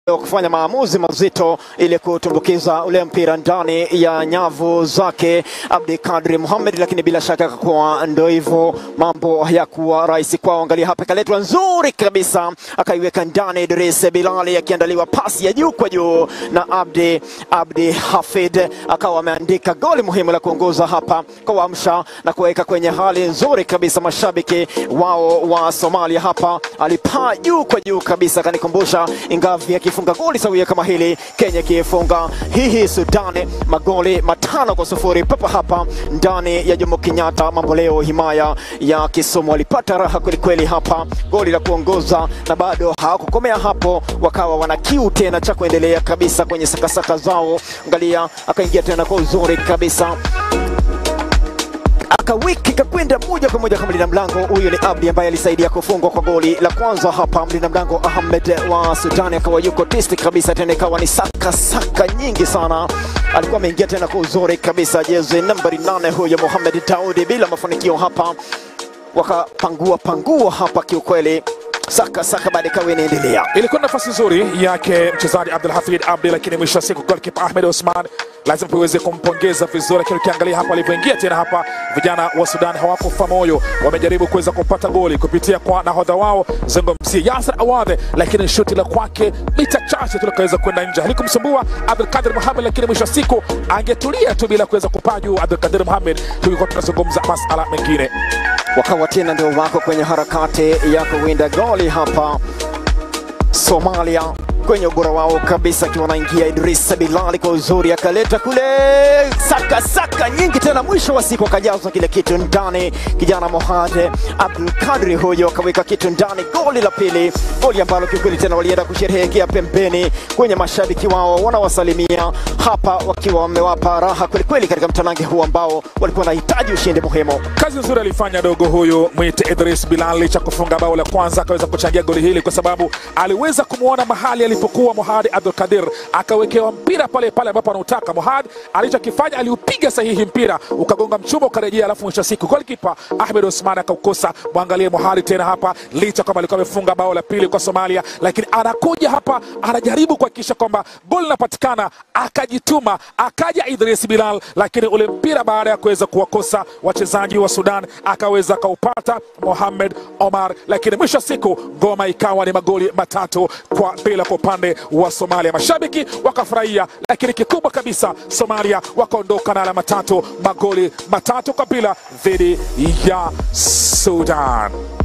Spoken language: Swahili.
kufanya maamuzi mazito ili kutumbukiza ule mpira ndani ya nyavu zake Abdi Kadri Mohamed, lakini bila shaka kwa ndo hivyo, mambo hayakuwa rahisi kwao. Angalia hapa, ikaletwa nzuri kabisa, akaiweka ndani Idris Bilali, akiandaliwa pasi ya juu kwa juu na Abdi Abdi Hafid, akawa ameandika goli muhimu la kuongoza hapa, kuamsha na kuweka kwenye hali nzuri kabisa mashabiki wao wa Somalia. Hapa alipaa juu kwa juu kabisa, akanikumbusha Ingavi akifunga goli sawia kama hili, Kenya ikifunga hihi Sudani magoli matano kwa sufuri papa hapa ndani ya Jomo Kenyatta. Mambo leo, himaya ya Kisumu walipata raha kwelikweli hapa, goli la kuongoza, na bado hawakukomea hapo, wakawa wana kiu tena cha kuendelea kabisa kwenye sakasaka zao. Angalia, akaingia tena kwa uzuri kabisa akawiki kakwenda moja kwa moja kwa mlinda mlango huyu ni Abdi ambaye alisaidia kufungwa kwa goli la kwanza hapa. Mlinda mlango Ahmed wa Sudani akawa yuko tisti kabisa, tena ikawa ni saka saka nyingi sana. Alikuwa ameingia tena kwa uzuri kabisa, jezi nambari nane huyo Mohamed Daudi, bila mafanikio hapa, wakapangua pangua hapa kiukweli saka saka baada ikawa inaendelea. Ilikuwa nafasi nzuri yake mchezaji Abdul Hafid Abdi, lakini mwisho wa siku goalkeeper Ahmed Osman lazima tuweze kumpongeza vizuri, lakini ukiangalia hapa alivyoingia tena hapa, vijana wa Sudan hawakufa moyo, wamejaribu kuweza kupata goli kupitia kwa nahodha wao zungumzie Yasser Awadhe, lakini shuti la kwake mita chache tu likaweza kwenda nje, halikumsumbua Abdul Kadir Mohamed, lakini mwisho wa siku angetulia tu bila kuweza kupaa juu Abdul Kadir Mohamed, tulikuwa tunazungumza masala mengine wakawa tena ndio wako kwenye harakati ya kuwinda goli hapa Somalia kwenye ubora wao kabisa, akiwa anaingia Idris Bilali kwa uzuri, akaleta kule saka saka nyingi tena, mwisho wa siku akajaza kile kitu ndani. Kijana Mohad Abdul Kadri huyo akaweka kitu ndani, goli la pili, goli ambalo kiukweli tena walienda kusherehekea pembeni kwenye mashabiki wao, wanawasalimia hapa wakiwa wamewapa raha kwelikweli katika mtanange huu ambao walikuwa wanahitaji ushindi muhimu. Kazi nzuri alifanya dogo huyu mwite Idris Bilal, licha kufunga bao la kwanza akaweza kuchangia goli hili kwa sababu aliweza kumwona mahali alipokuwa Mohad Abdul Kadir, akawekewa mpira pale pale ambapo anautaka. Mohad alichokifanya aliupiga sahihi mpira ukagonga mchuma ukarejea, alafu mwisho wa siku golikipa Ahmed Osman akaukosa. Mwangalie Mohad tena hapa, licha kwamba alikuwa amefunga bao la pili kwa Somalia, lakini anakuja hapa anajaribu kuhakikisha kwamba goli linapatikana, akajituma, akaja Idris Bilal, lakini ule mpira baada ya kuweza kuwakosa wachezaji wa Sudan akaweza akaupata Mohamed Omar, lakini mwisho wa siku ngoma ikawa ni magoli matatu kwa bila kwa upande wa Somalia. Mashabiki wakafurahia, lakini kikubwa kabisa Somalia wakaondoka na alama tatu, magoli matatu kwa bila dhidi ya Sudan.